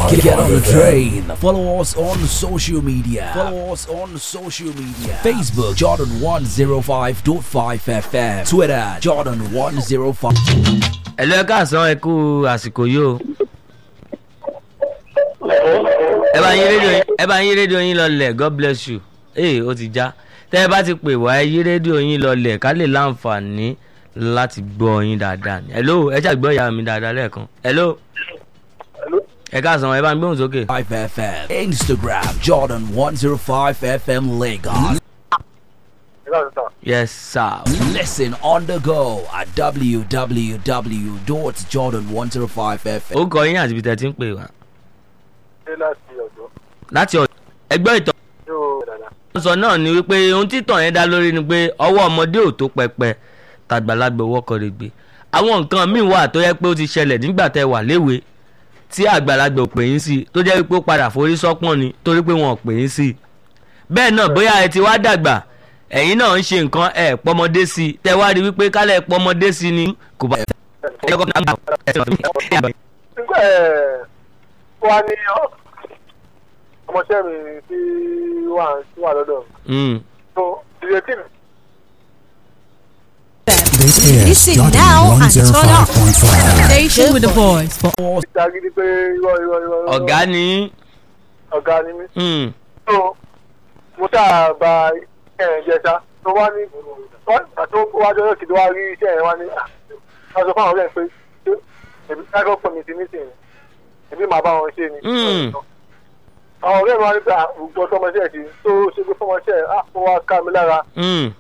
Get, get on the train. Follow us on social media. Follow us on social media. Facebook Jordan 105.5 FM. Twitter Jordan 105. ẹ̀lú ẹ káàsán ẹ kú àsìkò yìí o ẹ bá yín rédíò yín ẹ bá yín rédíò yín lọlẹ̀ god bless you ee ó ti já tẹ́ ẹ bá ti pè wá ẹ yí rédíò yín lọlẹ̀ ká lè láǹfààní láti gbọ́ yín dáadáa ni hello ẹ ṣàgbọ́ ìyá mi dáadáa lẹ́ẹ̀kan hello ẹ káàsán ẹ bá ń gbóhùn sókè. 5 FM. Instagram Jordan 105 FM Lagos. yes sir. Listen on the go at www.jordan105fm. ó kọ yín àti ibi tẹ́ ti ń pè wá ṣe láti ọ̀dọ́ láti ọ̀dọ̀ ẹgbẹ́ ìtọ́ yóò dàda. sọ náà ni wípé ohun títàn yẹn dá lórí ni pé ọwọ́ ọmọdé ò tó pẹpẹ tàgbàlagbà owó kọ́ lè gbé àwọn nǹkan míì wà tó yẹ pé ó ti ṣẹlẹ̀ nígbà tẹ́ wà léwe tí àgbàlagbà ò pè yín sí tó jẹ́ wípé ó padà forí sọ́pọ̀n ni torí pé wọn ò pè yín sí bẹ́ẹ̀ náà bóyá ẹ ti wá dàgbà ẹ̀yin náà ń ṣe nǹkan ẹ̀ pọmọdé sí i tẹ́ wá rí wípé kálẹ̀ pọmọdé sí ni kò bá ẹ kọ́ náà ẹ sọ̀rọ̀ nígbà ẹ̀ wá ní ọ́- ọmọọṣẹ́ mi tí wà tí wà lọ́dọ̀ mi. Mm. so ìrètí mi This is Listen Jordan now and turn up. 105.5. Station with the voice for ti agídí pé irọ́ irọ́ irọ́. irọ́. ọ̀gá ni ọ̀gá ni mí. mm. so mo ṣáà ba ẹ̀rìn jẹ ṣá tó wá ní wọ́n àti wájú ọjọ́ kìdí wá rí iṣẹ́ yẹn wá ní "Ah, wọ́n sọ fún àwọn ọ̀rẹ́ pé ṣé èmi kájọ́ pọ̀ mi ti ní sìn èmi màá bá wọn ṣe ni. Mm. àwọn ọ̀rẹ́ mi wá ní pé àgbọ̀ tọmọṣẹ́ ti tó ṣe pé fọmọṣẹ́ á ó wá ká mi lára Mm.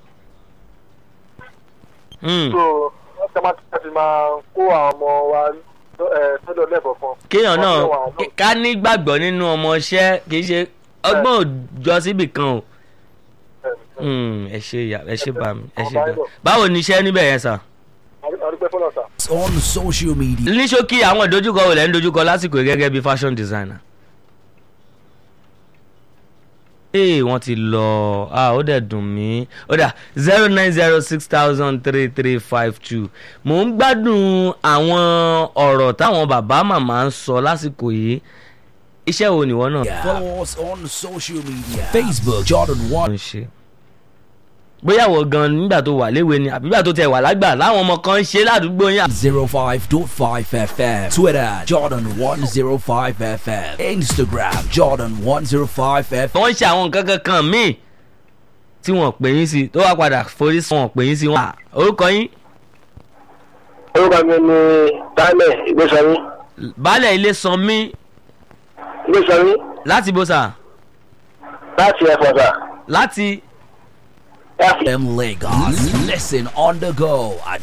Mm. so wọ́n ti máa ti máa kó àwọn ọmọ wa ẹ̀ sọ́dọ̀ lẹ́ẹ̀kọ̀ọ̀kan. kéèyàn Wọ́n náà ti wà lọ- ká nígbàgbọ́ nínú ọmọọṣẹ́ kì í ṣe ọgbọ́n òjọ síbì kan o Mm, ẹ ṣe ìyá ẹ ṣe bá mi ẹ ṣe bá báwo ni iṣẹ́ níbẹ̀ yẹn sà. àdúgbò fọlọ́ sà. On social media. ní ṣókí àwọn ìdojúkọ wo lẹ́ ń dojúkọ lásìkò yìí gẹ́gẹ́ bí fashion designer. ee wọ́n ti lọ ah ó dẹ̀ dùn mí ó dà zero nine zero six thousand three three five two mò ń gbádùn àwọn ọ̀rọ̀ táwọn bàbá màmá ń sọ lásìkò yìí iṣẹ́ wo nìwọ náà Follow us on social media. Facebook Jordan 1. ń ṣe bóyá wọ gan nígbà tó wà léwe ni àbí nígbà tó tẹ wà lágbà láwọn ọmọ kan ń ṣe ládùúgbò yín 05.5 FM. Twitter Jordan 105 FM. Instagram Jordan 105 FM. wọ́n ń ṣe àwọn nǹkan kankan míì tí wọ́n pè yín sí tó wá padà forí sí wọn pè yín sí wọn. Ah, orúkọ yín orúkọ mi ni dálẹ̀ ìgbésọ̀rí baálẹ̀ ilé san mí ìgbésọ̀rí láti bó sà láti ẹ̀fọ̀ sà. láti FM Lagos. Listen on the go at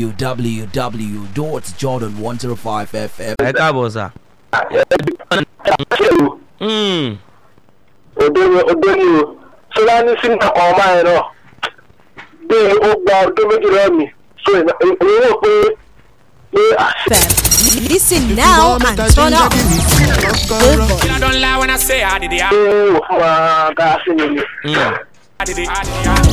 www.jordan105fm. ẹ káàbọ̀ sà. ṣèlú Mm, òde ni òde ni o fúlàní sínú ọkọ̀ ọmọ yẹn náà bí ó gba ọdún méjì lọ́wọ́ mi so èmi rò pé pé FM. Listen now and turn up. Good boy. I don't lie when I say I did it. àṣẹ wò fún wa ká sí mi ni. mm. I did it. I did it.